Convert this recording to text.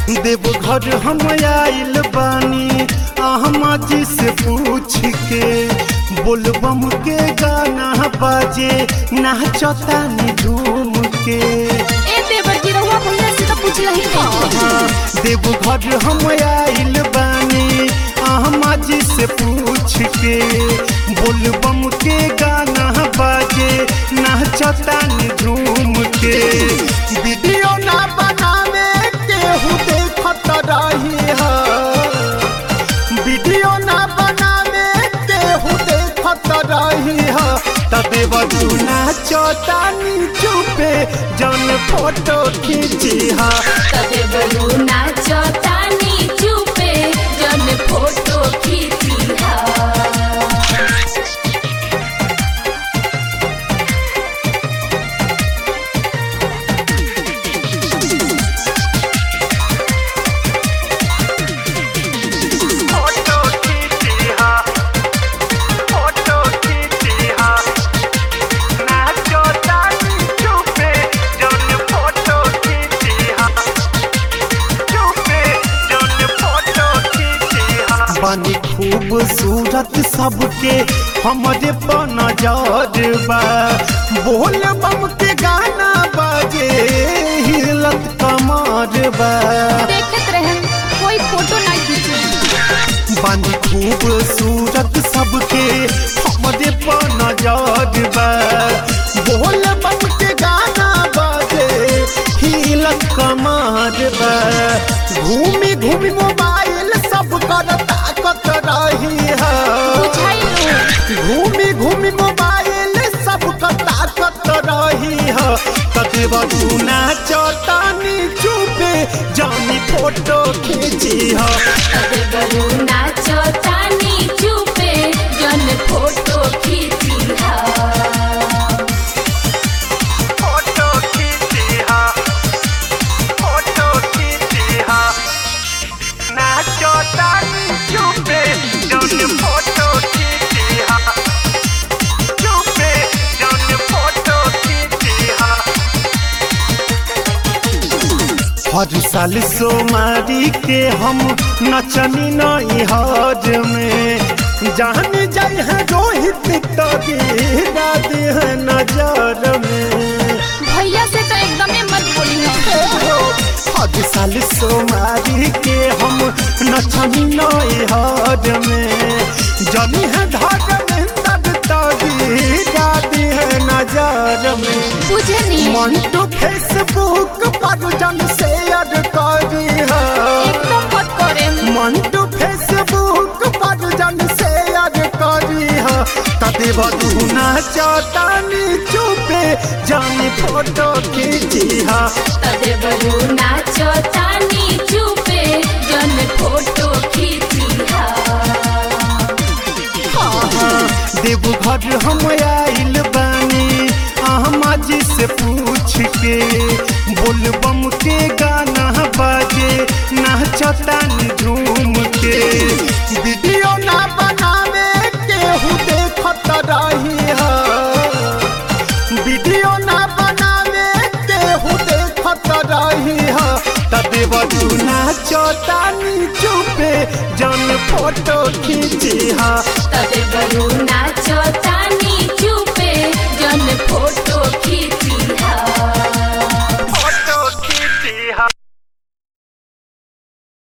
देवघर हम आइल बानी अहमा जी से पूछ के बोलबम के गाना बाजे नाचतानी झूम के ए देवर जी रहुआ भैया से तो पूछ रही थी देवघर हम आइल बानी अहमा जी से पूछ के बोलबम के गाना बाजे नाचतानी झूम के वीडियो ना बनावे केहू देखत रही है वीडियो ना बनावे केहू देखत रही है तबे बजुना चौतानी चुपे जन फोटो खींची है तबे बरू नाचो तानी चुपे जन फोटो खींची हा फोटो खींची है फोटो खींची है ना चौतानी चुपे जन फोटो खींची है चुपे जन फोटो खींची है बनी खूबसूरत सबके हमरे पर नजर बा बोल बम के गाना बाजे हिलत कमर बा देखत रहे कोई फोटो ना खींची बनी खूबसूरत सबके हमरे पर नजर बा बोल बम के गाना बाजे हिलत कमर बा घूमी घूमी मोबाइल सब कर ताकत रही है बुझाइलो घूमी घूमी मोबाइल सब ताकत रही है कते बजुना चौतानी चुपे जानी फोटो खींची है तबे बरू नाचो तानी चुपे जन फोटो खींची हा फोटो खींची है फोटो खींची है ना चौतानी चुपे जानी फोटो खींची है चुपे जानी फोटो खींची है हर साल सोमारी के हम नचनी नई हज में जान जाए है रोहित तबीरा दे है नजर में भैया से तो एकदमे मत बोली हो हर साल सोमारी के हम नचनी नई हज में जानी है धर में तब तबीरा दे है नजर में बुझनी मन तो फेसबुक पर जन शेयर करी है एकदम मत करे मन तो फेसबुक पर जन शेयर करी है तते बदुना चौतानी चुपे जानी फोटो खींची है तबे बरू नाचो तानी चुपे जन फोटो खींची हा देवघर हम आइल बानी अहमा जी से पूछ के बोलबम के गाना बाजे नाचतानी झूम के वीडियो ना बनावे केहू देखत रही है वीडियो ना बनावे केहू देखत रही है तबे बजुना चौतानी चुपे जन फोटो खींची है तबे बरू नाचो तानी